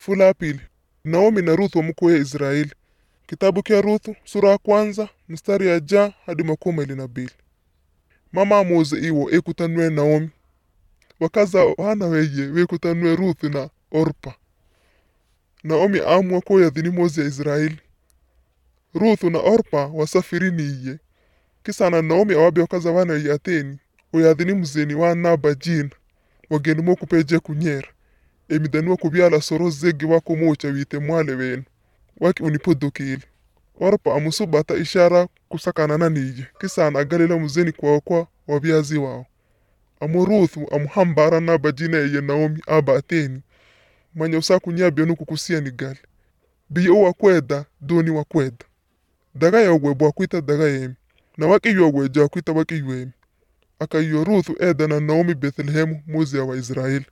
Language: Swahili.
Fula ya pili. Naomi na Ruth wamukuye Israeli. Kitabu kya Ruthu sura ya kwanza mstari ya ja hadi makumi mawili na mbili. Mama amuuze iwo ekutanwe Naomi wakaza wana weye wekutanwe Ruth na Orpa. Naomi amua kuya dhini mozi ya Israeli. Ruth na Orpa wasafirini iye kisana Naomi awabe wakaza wana weye ateni oyadhini mzeni wa naba jina wageni mokupeje kunyera emidanua kubyala soro zege wako mocha wite mwale wenu waki unipodokeli Orpa amusubata ishara kusakanana niye kisana agalila mzeni kwao kwa wabyazi wao amu Ruthu amuhambara naba jina eye Naomi aba ateni manya usakunya byonu kukusia ni gali biyo wakweda doni wakweda daga yogwe bwakwita daga yemi na waki yogwe jakwita waki ywemi akaiyo Ruthu eda na Naomi Bethlehemu muzi ya Waisraeli